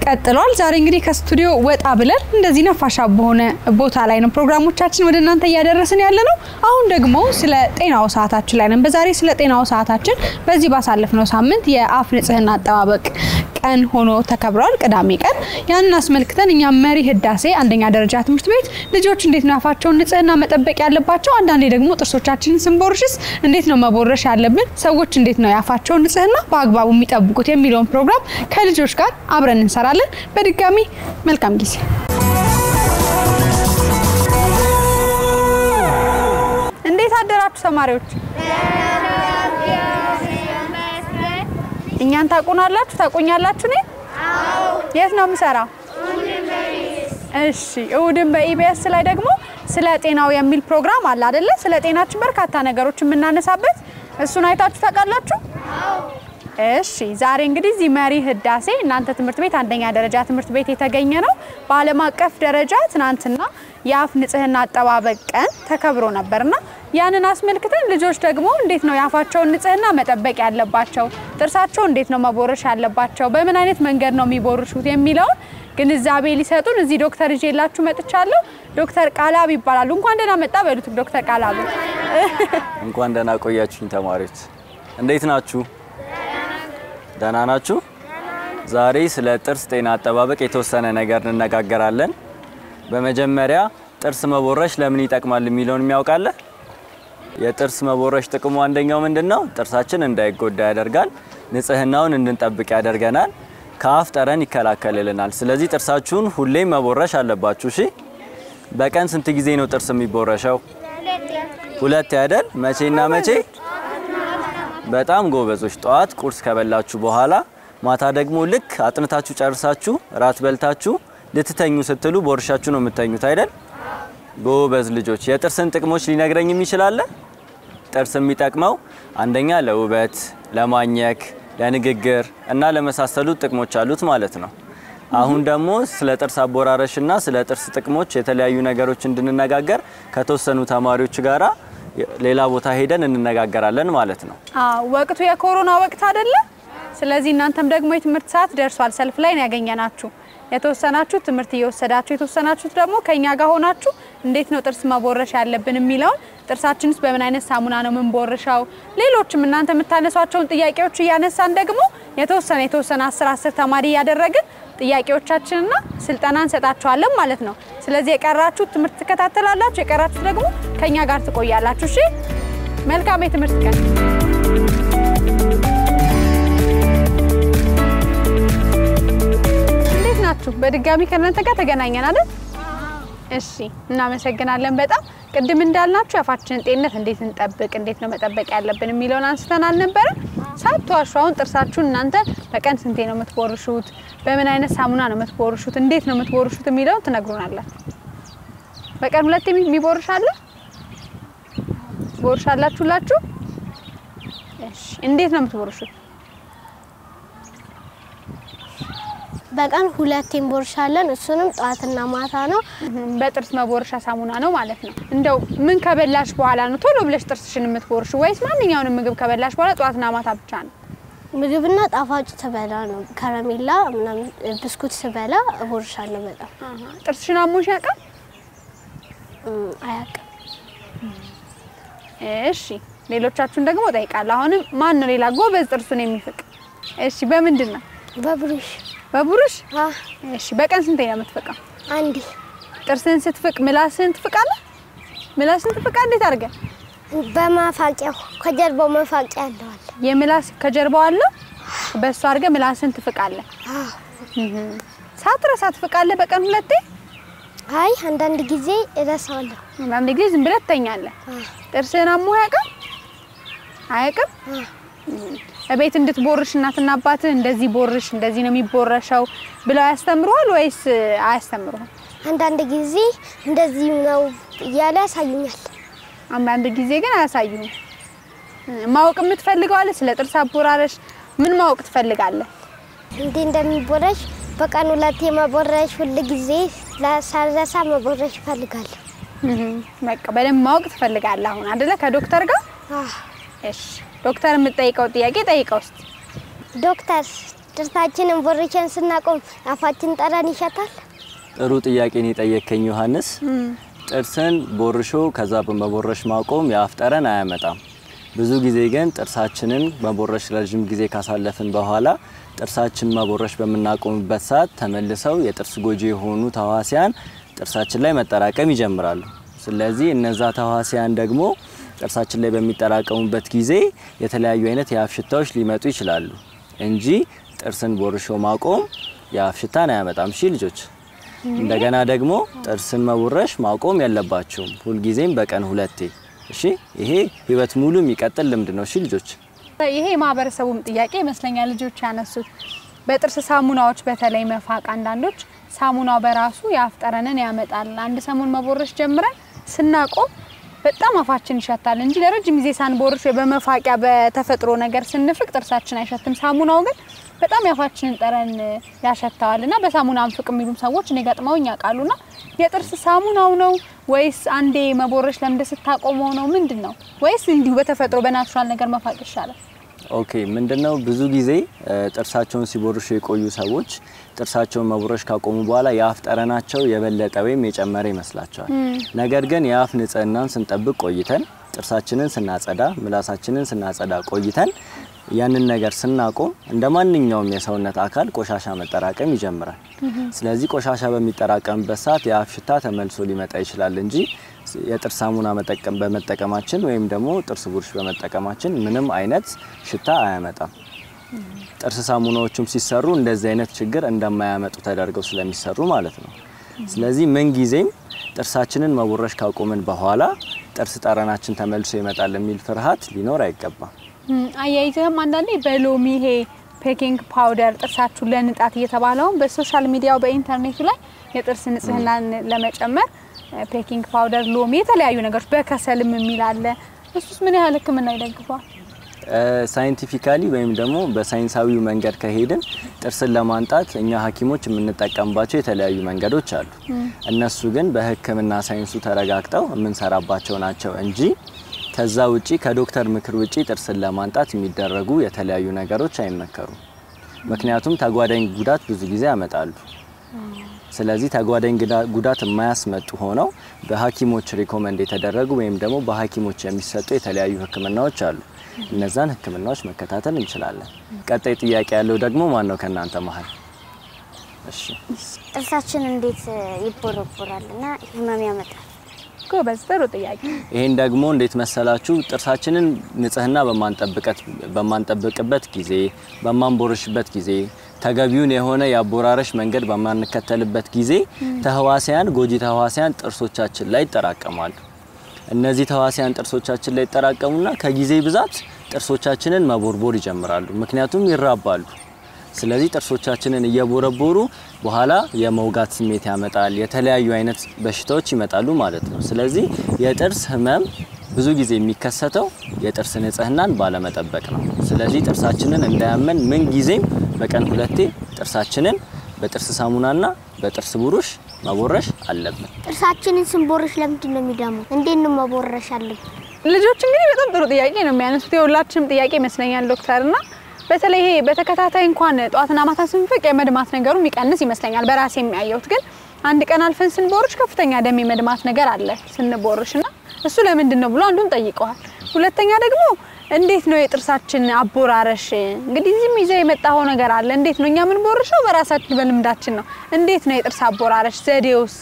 ቀጥሏል። ዛሬ እንግዲህ ከስቱዲዮ ወጣ ብለን እንደዚህ ነፋሻ በሆነ ቦታ ላይ ነው ፕሮግራሞቻችን ወደ እናንተ እያደረስን ያለ ነው። አሁን ደግሞ ስለ ጤናው ሰዓታችን ላይ ነን። በዛሬ ስለ ጤናው ሰዓታችን በዚህ ባሳለፍነው ሳምንት የአፍ ንጽህና አጠባበቅ ቀን ሆኖ ተከብሯል። ቅዳሜ ቀን ያንን አስመልክተን እኛ መሪ ህዳሴ አንደኛ ደረጃ ትምህርት ቤት ልጆች እንዴት ነው አፋቸውን ንጽህና መጠበቅ ያለባቸው፣ አንዳንዴ ደግሞ ጥርሶቻችንን ስንቦርሽስ እንዴት ነው መቦረሽ ያለብን፣ ሰዎች እንዴት ነው የአፋቸውን ንጽህና በአግባቡ የሚጠብቁት የሚለውን ፕሮግራም ከልጆች ጋር አብረን እንሰራለን። በድጋሚ መልካም ጊዜ። እንዴት አደራችሁ ተማሪዎች? እኛን ታቁናላችሁ? ታቁኛላችሁ? እኔ የት ነው የምሰራው? እሺ፣ እሁድን በኢቢኤስ ላይ ደግሞ ስለ ጤናው የሚል ፕሮግራም አለ አይደለ? ስለ ጤናችን በርካታ ነገሮች የምናነሳበት እሱን አይታችሁ ታውቃላችሁ? እሺ ዛሬ እንግዲህ እዚህ መሪ ህዳሴ እናንተ ትምህርት ቤት አንደኛ ደረጃ ትምህርት ቤት የተገኘ ነው። በዓለም አቀፍ ደረጃ ትናንትና የአፍ ንጽህና አጠባበቅ ቀን ተከብሮ ነበርና ያንን አስመልክተን ልጆች ደግሞ እንዴት ነው የአፋቸውን ንጽህና መጠበቅ ያለባቸው፣ ጥርሳቸው እንዴት ነው መቦረሽ ያለባቸው፣ በምን አይነት መንገድ ነው የሚቦርሹት የሚለውን ግንዛቤ ሊሰጡን እዚህ ዶክተር ይዤላችሁ መጥቻለሁ። ዶክተር ቃላብ ይባላሉ። እንኳን ደህና መጣ በሉት ዶክተር ቃላብ። እንኳን ደህና ቆያችሁኝ ተማሪዎች፣ እንዴት ናችሁ? ደህና ናችሁ? ዛሬ ስለ ጥርስ ጤና አጠባበቅ የተወሰነ ነገር እንነጋገራለን። በመጀመሪያ ጥርስ መቦረሽ ለምን ይጠቅማል የሚለውን የሚያውቃለ? የጥርስ መቦረሽ ጥቅሙ አንደኛው ምንድን ነው? ጥርሳችን እንዳይጎዳ ያደርጋል። ንጽህናውን እንድንጠብቅ ያደርገናል። ከአፍ ጠረን ይከላከልልናል። ስለዚህ ጥርሳችሁን ሁሌም መቦረሽ አለባችሁ። እሺ። በቀን ስንት ጊዜ ነው ጥርስ የሚቦረሸው? ሁለት ያደል? መቼና መቼ? በጣም ጎበዞች። ጠዋት ቁርስ ከበላችሁ በኋላ፣ ማታ ደግሞ ልክ አጥንታችሁ ጨርሳችሁ ራት በልታችሁ ልትተኙ ስትሉ ቦርሻችሁ ነው የምተኙት አይደል? ጎበዝ ልጆች። የጥርስን ጥቅሞች ሊነግረኝ የሚችላለ? ጥርስ የሚጠቅመው አንደኛ ለውበት፣ ለማኘክ፣ ለንግግር እና ለመሳሰሉት ጥቅሞች አሉት ማለት ነው። አሁን ደግሞ ስለ ጥርስ አቦራረሽና ስለ ጥርስ ጥቅሞች የተለያዩ ነገሮች እንድንነጋገር ከተወሰኑ ተማሪዎች ጋራ ሌላ ቦታ ሄደን እንነጋገራለን ማለት ነው። አዎ ወቅቱ የኮሮና ወቅት አይደለ? ስለዚህ እናንተም ደግሞ የትምህርት ሰዓት ደርሷል። ሰልፍ ላይ ነው ያገኘናችሁ። የተወሰናችሁ ትምህርት እየወሰዳችሁ የተወሰናችሁት ደግሞ ከኛ ጋር ሆናችሁ እንዴት ነው ጥርስ መቦረሽ ያለብን የሚለውን ጥርሳችን ውስጥ በምን አይነት ሳሙና ነው የምንቦርሸው፣ ሌሎችም እናንተ የምታነሷቸውን ጥያቄዎች እያነሳን ደግሞ የተወሰነ የተወሰነ አስር አስር ተማሪ እያደረግን ጥያቄዎቻችንና ስልጠና እንሰጣችኋለን ማለት ነው። ስለዚህ የቀራችሁት ትምህርት ትከታተላላችሁ፣ የቀራችሁት ደግሞ ከኛ ጋር ትቆያላችሁ። እሺ፣ መልካም የትምህርት ቀን። እንዴት ናችሁ? በድጋሚ ከእናንተ ጋር ተገናኘን አይደል? እሺ፣ እናመሰግናለን በጣም ቅድም እንዳልናችሁ የአፋችንን ጤንነት እንዴት እንጠብቅ፣ እንዴት ነው መጠበቅ ያለብን የሚለውን አንስተን አልነበረ? ሳትዋሹ አሁን ጥርሳችሁን እናንተ በቀን ስንቴ ነው የምትቦርሹት? በምን አይነት ሳሙና ነው የምትቦርሹት? እንዴት ነው የምትቦርሹት የሚለውን ትነግሩናላችሁ። በቀን ሁለት የሚቦርሽ አለ? ቦርሻላችሁላችሁ? እሺ፣ እንዴት ነው የምትቦርሹት? በቀን ሁለት እንቦርሻለን። እሱንም ጠዋትና ማታ ነው። በጥርስ መቦረሻ ሳሙና ነው ማለት ነው። እንደው ምን ከበላሽ በኋላ ነው ቶሎ ብለሽ ጥርስሽን የምትቦርሹ ወይስ ማንኛውንም ምግብ ከበላሽ በኋላ ጠዋትና ማታ ብቻ ነው? ምግብና ጣፋጭ ስበላ ነው። ከረሜላ ምናምን ብስኩት ስበላ እቦርሻለሁ በጣም ጥርስሽን አሞሽ ያውቃል? እም፣ አያውቅም። እሺ ሌሎቻችሁን ደግሞ እጠይቃለሁ። አሁንም ማን ነው ሌላ ጎበዝ ጥርሱን የሚፍቅ? እሺ በምንድን ነው? በብሩሽ በቡሩሽ? አ እሺ በቀን ስንቴ ነው የምትፍቀው? አንዴ ጥርስን ስትፍቅ ምላስን ትፍቃለህ? ምላስን ትፍቃ እንዴት አድርገህ? በማፋቂያው ከጀርባው መፋቂያ አለዋል። የምላስ ከጀርባው አለ በእሱ አድርገህ ምላስን ትፍቃለህ። ሳትረሳ ትፍቃለህ በቀን ሁለቴ? አይ አንዳንድ ጊዜ እረሳዋለሁ። አንዳንድ ጊዜ ዝም ብለህ ትተኛለህ። ጥርስህን አሞህ ያውቃል? አያውቅም? እቤት እንድትቦርሽ እናትና አባትህ እንደዚህ ቦርሽ፣ እንደዚህ ነው የሚቦረሸው ብለው ያስተምሩሃል ወይስ አያስተምሩህም? አንዳንድ ጊዜ እንደዚህ ነው እያለ ያሳዩኛል። አንዳንድ ጊዜ ግን አያሳዩህም። ማወቅ የምትፈልገው አለ? ስለ ጥርስ አቦራረሽ ምን ማወቅ ትፈልጋለህ? እንዴ እንደሚቦረሽ በቀን ሁለቴ መቦረሽ፣ ሁል ጊዜ ሳልረሳ መቦረሽ እፈልጋለሁ። በቃ በደንብ ማወቅ ትፈልጋለህ አሁን አይደለ? ከዶክተር ጋር አህ እሺ። ዶክተር የምትጠይቀው ጥያቄ ጠይቀው እስቲ። ዶክተር ጥርሳችንን ቦርሸን ስናቆም አፋችን ጠረን ይሸታል። ጥሩ ጥያቄን የጠየከኝ ዮሐንስ። ጥርስን ቦርሾ ከዛ በመቦረሽ ማቆም የአፍ ጠረን አያመጣም። ብዙ ጊዜ ግን ጥርሳችንን መቦረሽ ረዥም ጊዜ ካሳለፍን በኋላ ጥርሳችን መቦረሽ በምናቆምበት ሰዓት ተመልሰው የጥርስ ጎጂ የሆኑ ተዋሲያን ጥርሳችን ላይ መጠራቀም ይጀምራሉ። ስለዚህ እነዛ ተዋሲያን ደግሞ ጥርሳችን ላይ በሚጠራቀሙበት ጊዜ የተለያዩ አይነት የአፍ ሽታዎች ሊመጡ ይችላሉ እንጂ ጥርስን ቦርሾ ማቆም የአፍ ሽታን አያመጣም። እሺ ልጆች። እንደገና ደግሞ ጥርስን መቦረሽ ማቆም የለባችሁም፣ ሁልጊዜም በቀን ሁለቴ። እሺ፣ ይሄ ህይወት ሙሉ የሚቀጥል ልምድ ነው። እሺ ልጆች። ይሄ የማህበረሰቡም ጥያቄ ይመስለኛል ልጆች ያነሱት። በጥርስ ሳሙናዎች በተለይ መፋቅ፣ አንዳንዶች ሳሙናው በራሱ የአፍ ጠረንን ያመጣል። አንድ ሰሞን መቦረሽ ጀምረን ስናቆም በጣም አፋችን ይሸታል እንጂ ለረጅም ጊዜ ሳንቦርሽ ወይ በመፋቂያ በተፈጥሮ ነገር ስንፍቅ ጥርሳችን አይሸትም። ሳሙናው ግን በጣም የአፋችንን ጠረን ያሸተዋል እና በሳሙና አንፍቅ የሚሉም ሰዎች እኔ ገጥመውኝ ያውቃሉና የጥርስ ሳሙናው ነው ወይስ አንዴ መቦረሽ ለምደ ስታቆመው ነው ምንድን ነው? ወይስ እንዲሁ በተፈጥሮ በናቹራል ነገር መፋቅ ይሻላል? ኦኬ ምንድነው ብዙ ጊዜ ጥርሳቸውን ሲቦርሹ የቆዩ ሰዎች ጥርሳቸውን መቦረሽ ካቆሙ በኋላ የአፍ ጠረናቸው የበለጠ ወይም የጨመረ ይመስላቸዋል። ነገር ግን የአፍ ንጽህናን ስንጠብቅ ቆይተን ጥርሳችንን ስናጸዳ፣ ምላሳችንን ስናጸዳ ቆይተን ያንን ነገር ስናቆም እንደ ማንኛውም የሰውነት አካል ቆሻሻ መጠራቀም ይጀምራል። ስለዚህ ቆሻሻ በሚጠራቀምበት ሰዓት የአፍ ሽታ ተመልሶ ሊመጣ ይችላል እንጂ የጥርስ ሳሙና መጠቀም በመጠቀማችን ወይም ደግሞ ጥርስ ብሩሽ በመጠቀማችን ምንም አይነት ሽታ አያመጣም። ጥርስ ሳሙናዎቹም ሲሰሩ እንደዚህ አይነት ችግር እንደማያመጡ ተደርገው ስለሚሰሩ ማለት ነው። ስለዚህ ምን ጊዜም ጥርሳችንን መቦረሽ ካቆምን በኋላ ጥርስ ጠረናችን ተመልሶ ይመጣል የሚል ፍርሃት ሊኖር አይገባም። አያይዘህም አንዳንዴ በሎሚ ይሄ ፔኪንግ ፓውደር ጥርሳችሁን ለንጣት እየተባለውን በሶሻል ሚዲያው በኢንተርኔቱ ላይ የጥርስ ንጽህናን ለመጨመር ፔኪንግ ፓውደር፣ ሎሚ፣ የተለያዩ ነገሮች በከሰልም የሚል አለ። እሱስ ምን ያህል ሕክምና ይደግፈዋል? ሳይንቲፊካሊ ወይም ደግሞ በሳይንሳዊው መንገድ ከሄድን ጥርስን ለማንጣት እኛ ሐኪሞች የምንጠቀምባቸው የተለያዩ መንገዶች አሉ። እነሱ ግን በሕክምና ሳይንሱ ተረጋግጠው የምንሰራባቸው ናቸው እንጂ ከዛ ውጪ ከዶክተር ምክር ውጪ ጥርስን ለማንጣት የሚደረጉ የተለያዩ ነገሮች አይመከሩም። ምክንያቱም ተጓዳኝ ጉዳት ብዙ ጊዜ ያመጣሉ። ስለዚህ ተጓዳኝ ጉዳት የማያስመጡ ሆነው በሐኪሞች ሪኮመንድ የተደረጉ ወይም ደግሞ በሐኪሞች የሚሰጡ የተለያዩ ህክምናዎች አሉ። እነዛን ህክምናዎች መከታተል እንችላለን። ቀጣይ ጥያቄ ያለው ደግሞ ማን ነው ከእናንተ መሀል? እሺ ጥርሳችን እንዴት ይቦረቦራል እና ህመም ያመጣል? ጎበዝ፣ ጥሩ ጥያቄ። ይሄን ደግሞ እንዴት መሰላችሁ? ጥርሳችንን ንጽህና በማንጠብቅበት ጊዜ፣ በማንቦርሽበት ጊዜ፣ ተገቢውን የሆነ የአቦራረሽ መንገድ በማንከተልበት ጊዜ ተህዋሲያን፣ ጎጂ ተህዋሲያን ጥርሶቻችን ላይ ይጠራቀማሉ። እነዚህ ተህዋሲያን ጥርሶቻችን ላይ ይጠራቀሙና ከጊዜ ብዛት ጥርሶቻችንን መቦርቦር ይጀምራሉ። ምክንያቱም ይራባሉ። ስለዚህ ጥርሶቻችንን እየቦረቦሩ በኋላ የመውጋት ስሜት ያመጣል። የተለያዩ አይነት በሽታዎች ይመጣሉ ማለት ነው። ስለዚህ የጥርስ ህመም ብዙ ጊዜ የሚከሰተው የጥርስ ንጽህናን ባለመጠበቅ ነው። ስለዚህ ጥርሳችንን እንዳያመን ምን ጊዜም በቀን ሁለቴ ጥርሳችንን በጥርስ ሳሙናና በጥርስ ብሩሽ መቦረሽ አለብን። ጥርሳችንን ስንቦርሽ ለምንድን ነው የሚደሙ? እንዴት ነው መቦረሽ አለብን? ልጆች እንግዲህ በጣም ጥሩ ጥያቄ ነው የሚያነሱት። የሁላችንም ጥያቄ ይመስለኛል ዶክተር እና በተለይ ይሄ በተከታታይ እንኳን ጠዋትና ማታ ስንፍቅ የመድማት ነገሩ የሚቀንስ ይመስለኛል በራሴ የሚያየሁት። ግን አንድ ቀን አልፈን ስንቦርሽ ከፍተኛ ደም የመድማት ነገር አለ ስንቦርሽ እና እሱ ለምንድን ነው ብሎ አንዱን ጠይቀዋል። ሁለተኛ ደግሞ እንዴት ነው የጥርሳችን አቦራረሽ? እንግዲህ እዚህም ይዘህ የመጣኸው ነገር አለ። እንዴት ነው እኛ የምንቦርሸው? በራሳችን በልምዳችን ነው። እንዴት ነው የጥርስ አቦራረሽ ዘዴውስ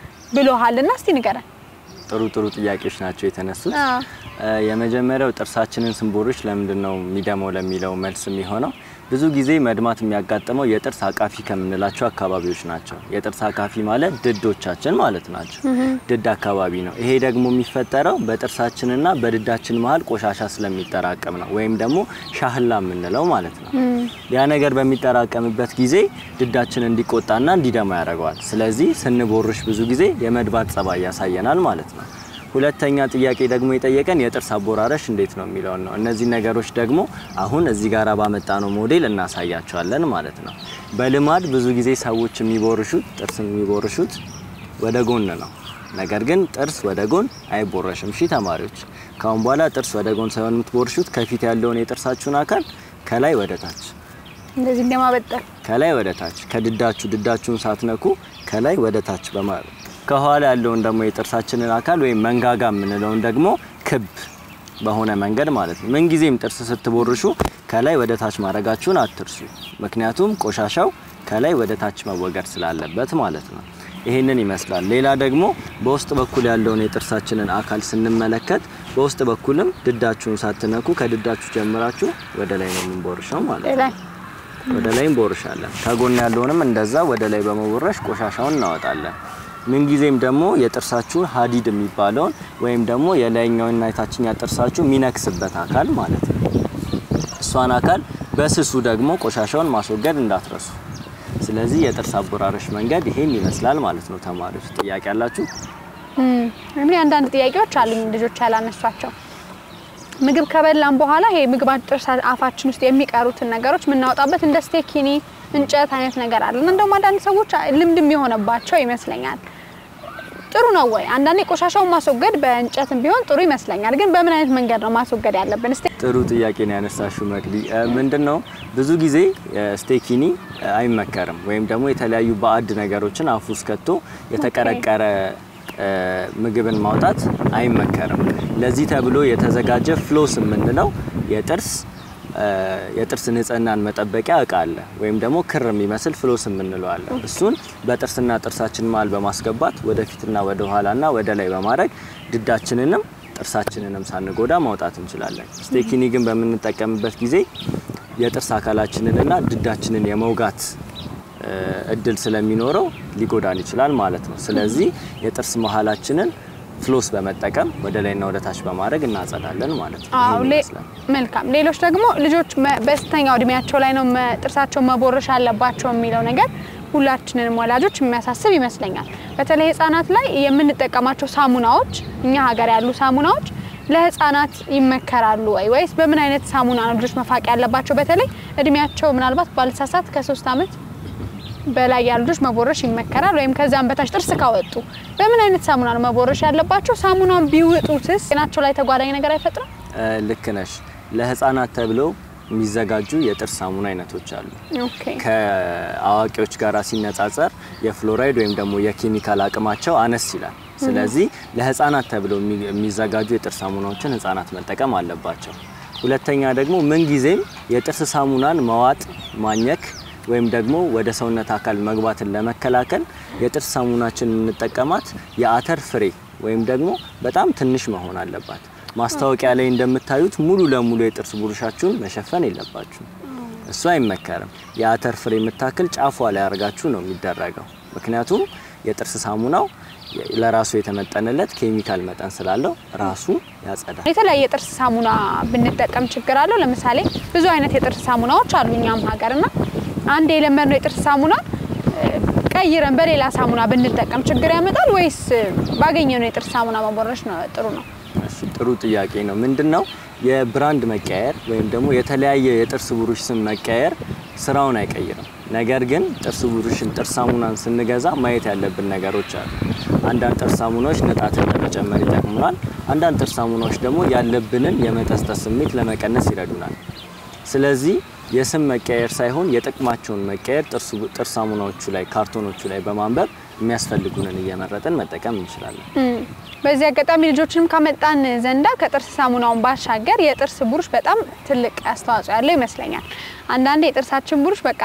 ብሎሃል እና እስቲ ንገረን። ጥሩ ጥሩ ጥያቄዎች ናቸው የተነሱት። አዎ። የመጀመሪያው ጥርሳችንን ስንቦርሽ ለምንድን ነው የሚደመው ለሚለው መልስ የሚሆነው ብዙ ጊዜ መድማት የሚያጋጥመው የጥርስ አቃፊ ከምንላቸው አካባቢዎች ናቸው። የጥርስ አቃፊ ማለት ድዶቻችን ማለት ናቸው። ድድ አካባቢ ነው። ይሄ ደግሞ የሚፈጠረው በጥርሳችንና በድዳችን መሀል ቆሻሻ ስለሚጠራቀም ነው፣ ወይም ደግሞ ሻህላ የምንለው ማለት ነው። ያ ነገር በሚጠራቀምበት ጊዜ ድዳችን እንዲቆጣና እንዲደማ ያደርገዋል። ስለዚህ ስንቦርሽ ብዙ ጊዜ የመድባት ጸባይ ያሳየናል ማለት ነው። ሁለተኛ ጥያቄ ደግሞ የጠየቀን የጥርስ አቦራረሽ እንዴት ነው የሚለውን ነው። እነዚህ ነገሮች ደግሞ አሁን እዚህ ጋር ባመጣነው ሞዴል እናሳያቸዋለን ማለት ነው። በልማድ ብዙ ጊዜ ሰዎች የሚቦርሹት ጥርስ የሚቦርሹት ወደ ጎን ነው። ነገር ግን ጥርስ ወደ ጎን አይቦረሽም። እሺ ተማሪዎች፣ ካሁን በኋላ ጥርስ ወደ ጎን ሳይሆን የምትቦርሹት ከፊት ያለውን የጥርሳችሁን አካል ከላይ ወደ ታች እንደዚህ እንደማበጠር ከላይ ወደ ታች ከድዳችሁ ድዳችሁን ሳትነኩ ከላይ ወደ ታች በማለት ከኋላ ያለውን ደግሞ የጥርሳችንን አካል ወይም መንጋጋ የምንለውን ደግሞ ክብ በሆነ መንገድ ማለት ነው። ምንጊዜም ጥርስ ስትቦርሹ ከላይ ወደ ታች ማድረጋችሁን አትርሱ። ምክንያቱም ቆሻሻው ከላይ ወደ ታች መወገድ ስላለበት ማለት ነው። ይሄንን ይመስላል። ሌላ ደግሞ በውስጥ በኩል ያለውን የጥርሳችንን አካል ስንመለከት በውስጥ በኩልም ድዳችሁን ሳትነኩ ከድዳችሁ ጀምራችሁ ወደ ላይ ነው የምንቦርሸው ማለት ነው። ላይ ወደ ላይ እንቦርሻለን። ከጎን ያለውንም እንደዛ ወደ ላይ በመቦረሽ ቆሻሻውን እናወጣለን። ምንጊዜም ደግሞ የጥርሳችሁን ሀዲድ የሚባለውን ወይም ደግሞ የላይኛውና የታችኛ ጥርሳችሁ የሚነክስበት አካል ማለት ነው። እሷን አካል በስሱ ደግሞ ቆሻሻውን ማስወገድ እንዳትረሱ። ስለዚህ የጥርስ አቦራረሽ መንገድ ይሄን ይመስላል ማለት ነው። ተማሪዎች ጥያቄ አላችሁ? እኔ አንዳንድ ጥያቄዎች አሉኝ ልጆች ያላነሷቸው። ምግብ ከበላን በኋላ ይሄ ምግባችን ጥርስ አፋችን ውስጥ የሚቀሩትን ነገሮች የምናወጣበት እንደ ስቴኪኒ እንጨት አይነት ነገር አለ እና እንደውም አንዳንድ ሰዎች ልምድም የሆነባቸው ይመስለኛል። ጥሩ ነው ወይ? አንዳንዴ ቆሻሻውን ማስወገድ በእንጨትም ቢሆን ጥሩ ይመስለኛል። ግን በምን አይነት መንገድ ነው ማስወገድ ያለብን? እስቲ ጥሩ ጥያቄ ነው ያነሳሽው መቅዲ። ምንድን ነው ብዙ ጊዜ ስቴኪኒ አይመከርም፣ ወይም ደግሞ የተለያዩ ባዕድ ነገሮችን አፉ ውስጥ ከቶ የተቀረቀረ ምግብን ማውጣት አይመከርም። ለዚህ ተብሎ የተዘጋጀ ፍሎስ የምንለው የጥርስ የጥርስ ንጽህናን መጠበቂያ እቃ አለ፣ ወይም ደግሞ ክር የሚመስል ፍሎስ የምንለው አለ። እሱን በጥርስና ጥርሳችን መሀል በማስገባት ወደፊትና ወደ ኋላና ወደ ላይ በማድረግ ድዳችንንም ጥርሳችንንም ሳንጎዳ ማውጣት እንችላለን። ስቴኪኒ ግን በምንጠቀምበት ጊዜ የጥርስ አካላችንንና ድዳችንን የመውጋት እድል ስለሚኖረው ሊጎዳን ይችላል ማለት ነው። ስለዚህ የጥርስ መሀላችንን ፍሎስ በመጠቀም ወደ ላይና ወደ ታች በማድረግ እናጸዳለን ማለት ነው። አዎ ይሄን ሌ- ይመስላል። መልካም። ሌሎች ደግሞ ልጆች መ- በስተኛው እድሜያቸው ላይ ነው መ- ጥርሳቸውን መቦረሽ አለባቸው የሚለው ነገር ሁላችንንም ወላጆች የሚያሳስብ ይመስለኛል። በተለይ ህጻናት ላይ የምንጠቀማቸው ሳሙናዎች፣ እኛ ሀገር ያሉ ሳሙናዎች ለህፃናት ይመከራሉ ወይ ወይስ በምን አይነት ሳሙና ነው ልጆች መፋቅ ያለባቸው? በተለይ እድሜያቸው ምናልባት ባልሳሳት ከሶስት አመት በላይ ያሉ ልጆች መቦረሽ ይመከራል። ወይም ከዛም በታች ጥርስ ካወጡ በምን አይነት ሳሙና ነው መቦረሽ ያለባቸው? ሳሙናውን ቢውጡትስ ጤናቸው ላይ ተጓዳኝ ነገር አይፈጥርም? እ፣ ልክ ነሽ። ለህፃናት ተብለው የሚዘጋጁ የጥርስ ሳሙና አይነቶች አሉ። ኦኬ ከአዋቂዎች ጋር ሲነጻጸር የፍሎራይድ ወይም ደግሞ የኬሚካል አቅማቸው አነስ ይላል። ስለዚህ ለህፃናት ተብለው የሚ- የሚዘጋጁ የጥርስ ሳሙናዎችን ህፃናት መጠቀም አለባቸው። ሁለተኛ ደግሞ ምንጊዜም የጥርስ ሳሙናን መዋጥ፣ ማኘክ ወይም ደግሞ ወደ ሰውነት አካል መግባትን ለመከላከል የጥርስ ሳሙናችን የምንጠቀማት የአተር ፍሬ ወይም ደግሞ በጣም ትንሽ መሆን አለባት። ማስታወቂያ ላይ እንደምታዩት ሙሉ ለሙሉ የጥርስ ብሩሻችሁን መሸፈን የለባችሁ። እሱ አይመከርም። የአተር ፍሬ የምታክል ጫፏ ላይ አድርጋችሁ ነው የሚደረገው። ምክንያቱም የጥርስ ሳሙናው ለራሱ የተመጠነለት ኬሚካል መጠን ስላለው ራሱ ያጸዳል። የተለያየ የጥርስ ሳሙና ብንጠቀም ችግር አለው? ለምሳሌ ብዙ አይነት የጥርስ ሳሙናዎች አሉ እኛም ሀገርና አንድ የለመድነው የጥርስ ሳሙና እ፣ ቀይረን በሌላ ሳሙና ብንጠቀም ችግር ያመጣል ወይስ እ፣ ባገኘነው የጥርስ ሳሙና መቦረሽ ነው ጥሩ ነው? እሺ፣ ጥሩ ጥያቄ ነው። ምንድን ነው የብራንድ መቀየር ወይም ደግሞ የተለያየ የጥርስ ብሩሽ ስም መቀየር ስራውን አይቀይርም። ነገር ግን ጥርስ ብሩሽን ጥርስ ሳሙናን ስንገዛ ማየት ያለብን ነገሮች አሉ። አንዳንድ ጥርስ ሳሙናዎች ንጣትን ለመጨመር ይጠቅሙናል። አንዳንድ ጥርስ ሳሙናዎች ደግሞ ያለብንን የመጠስጠስ ስሜት ለመቀነስ ይረዱናል። ስለዚህ የስም መቀየር ሳይሆን የጥቅማቸውን መቀየር ጥርሱ- ጥርስ ሳሙናዎቹ ላይ ካርቶኖቹ ላይ በማንበብ የሚያስፈልጉንን እየመረጥን መጠቀም እንችላለን። እም፣ በዚህ አጋጣሚ ልጆችንም ካመጣን ዘንዳ ከጥርስ ሳሙናውን ባሻገር የጥርስ ብሩሽ በጣም ትልቅ አስተዋጽኦ ያለው ይመስለኛል። አንዳንዴ የጥርሳችን ብሩሽ በቃ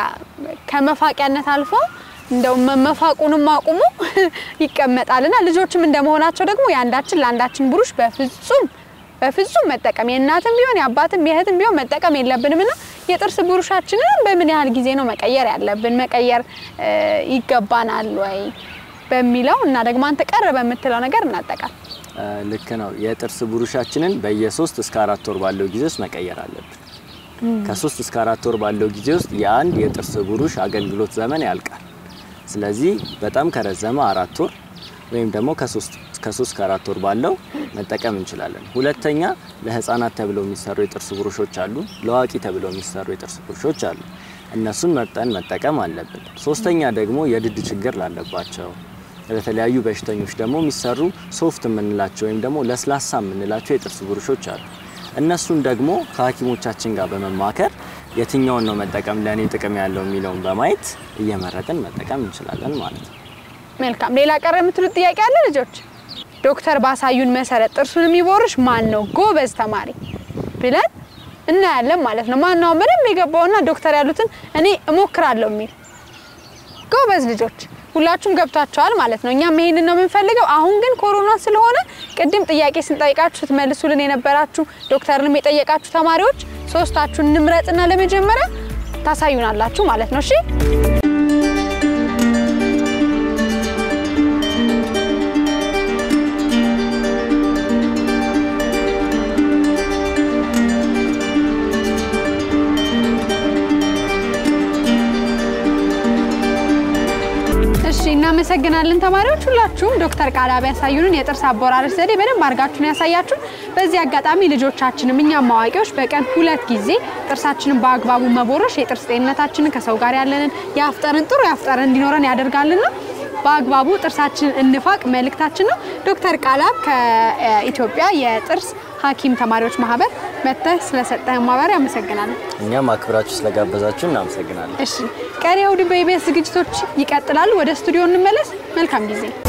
ከመፋቂያነት አልፎ እንደው መ- መፋቁንም አቁሙ ይቀመጣልና ልጆችም እንደመሆናቸው ደግሞ የአንዳችን ለአንዳችን ብሩሽ በፍጹም በፍጹም መጠቀም የእናትም ቢሆን የአባትም የእህትም ቢሆን መጠቀም የለብንም እና የጥርስ ብሩሻችንን በምን ያህል ጊዜ ነው መቀየር ያለብን መቀየር እ፣ ይገባናል ወይ በሚለው እና ደግሞ አንተ ቀረ በምትለው ነገር እናጠቃል። እ፣ ልክ ነው። የጥርስ ብሩሻችንን በየሶስት እስከ አራት ወር ባለው ጊዜ ውስጥ መቀየር አለብን። ከሶስት እስከ አራት ወር ባለው ጊዜ ውስጥ የአንድ የጥርስ ብሩሽ አገልግሎት ዘመን ያልቃል። ስለዚህ በጣም ከረዘመ አራት ወር ወይም ደግሞ ከሶስት ከሶስት ከአራት ወር ባለው መጠቀም እንችላለን። ሁለተኛ ለህፃናት ተብለው የሚሰሩ የጥርስ ብሩሾች አሉ። ለአዋቂ ተብለው የሚሰሩ የጥርስ ብሩሾች አሉ። እነሱን መርጠን መጠቀም አለብን። ሶስተኛ ደግሞ የድድ ችግር ላለባቸው ለተለያዩ በሽተኞች ደግሞ የሚሰሩ ሶፍት የምንላቸው ወይም ደግሞ ለስላሳ የምንላቸው የጥርስ ብሩሾች አሉ። እነሱን ደግሞ ከሐኪሞቻችን ጋር በመማከር የትኛውን ነው መጠቀም ለእኔ ጥቅም ያለው የሚለውን በማየት እየመረጥን መጠቀም እንችላለን ማለት ነው። መልካም። ሌላ ቀረ የምትሉት ጥያቄ አለ ልጆች? ዶክተር ባሳዩን መሰረት ጥርሱን የሚቦርሽ ማን ነው ጎበዝ ተማሪ ብለን እናያለን ማለት ነው። ማን ነው ምንም የገባውና ዶክተር ያሉትን እኔ እሞክራለሁ የሚል ጎበዝ ልጆች ሁላችሁም ገብቷቸዋል ማለት ነው። እኛም ይሄንን ነው የምንፈልገው። አሁን ግን ኮሮና ስለሆነ ቅድም ጥያቄ ስንጠይቃችሁ ስትመልሱልን የነበራችሁ ዶክተርንም የጠየቃችሁ ተማሪዎች ሶስታችሁን እንምረጥና ለመጀመሪያ ታሳዩናላችሁ ማለት ነው። እሺ እሺ እናመሰግናለን ተማሪዎች ሁላችሁም ዶክተር ቃላብ ያሳዩንን የጥርስ አቦራረስ ዘዴ በደንብ አድርጋችሁን ያሳያችሁን። በዚህ አጋጣሚ ልጆቻችንም እኛም አዋቂዎች በቀን ሁለት ጊዜ ጥርሳችንን በአግባቡ መቦረሽ የጥርስ ጤንነታችንን ከሰው ጋር ያለንን የአፍጠርን ጥሩ የአፍጠርን እንዲኖረን ያደርጋልና በአግባቡ ጥርሳችንን እንፋቅ መልእክታችን ነው። ዶክተር ቃላብ ከኢትዮጵያ የጥርስ ሐኪም ተማሪዎች ማህበር መጥተህ ስለሰጠህ ማብራሪያ አመሰግናለሁ። እኛም አክብራችሁ ስለጋበዛችሁ እናመሰግናለን። እሺ ቀሪ እሑድ በኢቢኤስ ዝግጅቶች ይቀጥላሉ። ወደ ስቱዲዮ እንመለስ። መልካም ጊዜ